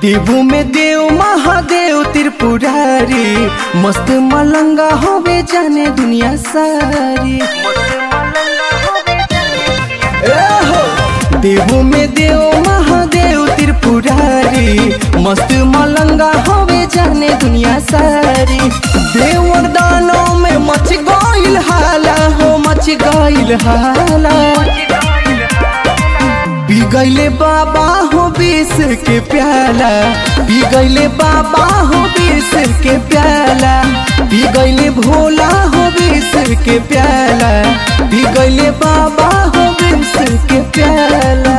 देवू में देव महादेव त्रिपुरारी मस्त मलंगा होवे जाने दुनिया सारी ए हो देवू में देव महादेव त्रिपुरारी मस्त मलंगा होवे जाने दुनिया सारी देव और दानों में मच गईल हाला हो मच गईल हाला पी गईले बाबा हो बीस के प्याला पी गईले बाबा हो बीस के प्याला पी गईले भोला हो बीस के प्याला पी गईले बाबा हो बीस के प्याला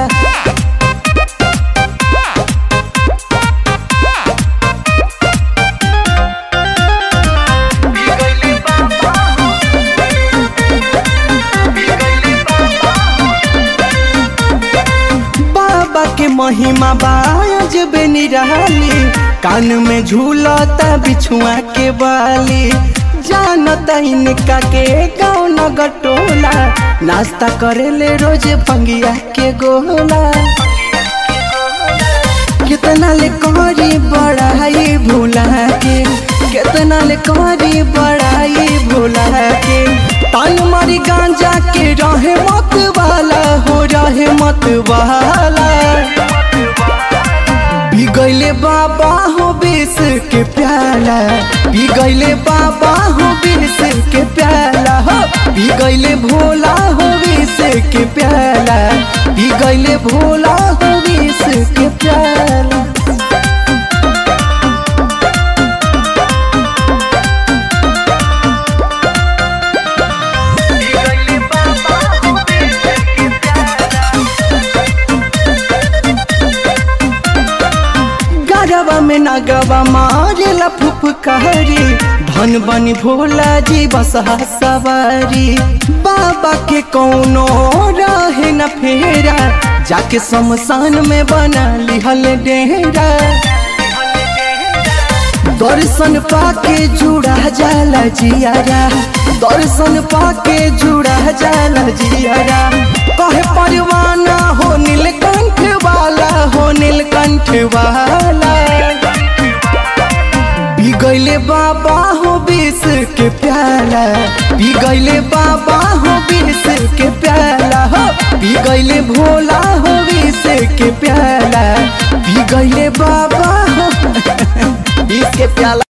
बाबा के महिमा बाज निराली कान में झूलता बिछुआ के बाली जानता इनका के गाँव नगर टोला नाश्ता करेले रोज पंगिया के गोला कितना ले करी बड़ाई भूला के कितना ले करी बड़ाई भूला के तान मारी गांजा के रहे मत वाला हो रहे मत वाला पी गईले बाबा हो बीस के प्याला पी गईले बाबा हो बीस के प्याला हो पी गईले भोला हो बीस के प्याला पी गईले भोला हो बीस के प्याला गरबा में नगवा मारेला फुफकारी धन बनी भोला जी बसहा सवारी बाबा के कौनो रहे न फेरा जाके शमशान में बना लिहल डेरा दर्शन पाके जुड़ा जाला जियारा दर्शन पाके जुड़ा जाला जियारा कहे परवाना हो नीलकंठ वाला हो नीलकंठ वाला पी गईले बाबा हो बीस के प्याला पी गईले बाबा हो बीस के प्याला हो पी गईले भोला हो बीस के प्याला पी गईले बाबा हो बीस के प्याला